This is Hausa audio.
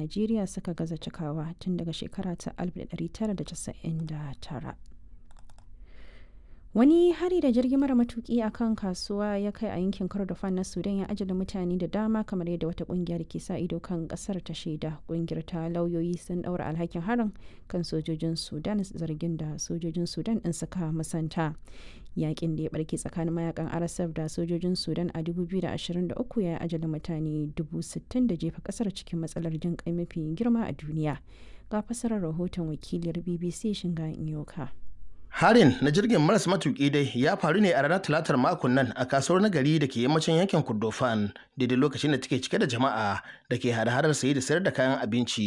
Najeriya suka gaza cikawa tun daga shekara ta 1999. Wani hari da jirgin mara matuki a kan kasuwa ya kai a yankin Kordofan na Sudan ya ajala mutane da dama kamar yadda wata kungiyar ke sa ido kan kasar ta shaida. Kungiyar ta lauyoyi sun daura alhakin harin kan sojojin Sudan zargin da sojojin Sudan din suka musanta. Yakin da ya barke tsakanin mayakan RSF da sojojin Sudan a 2023 ya ajala mutane 60,000 da jefa kasar cikin matsalar jin kai mafi girma a duniya. Ga fasarar rahoton wakiliyar BBC Shinga Inyoka. Harin na jirgin maras matuƙi dai ya faru ne a ranar talatar makon nan a kasuwar nagari da ke yammacin yankin Kordofan daidai lokacin da take cike da jama'a da ke hada-hadar saye da sayar da kayan abinci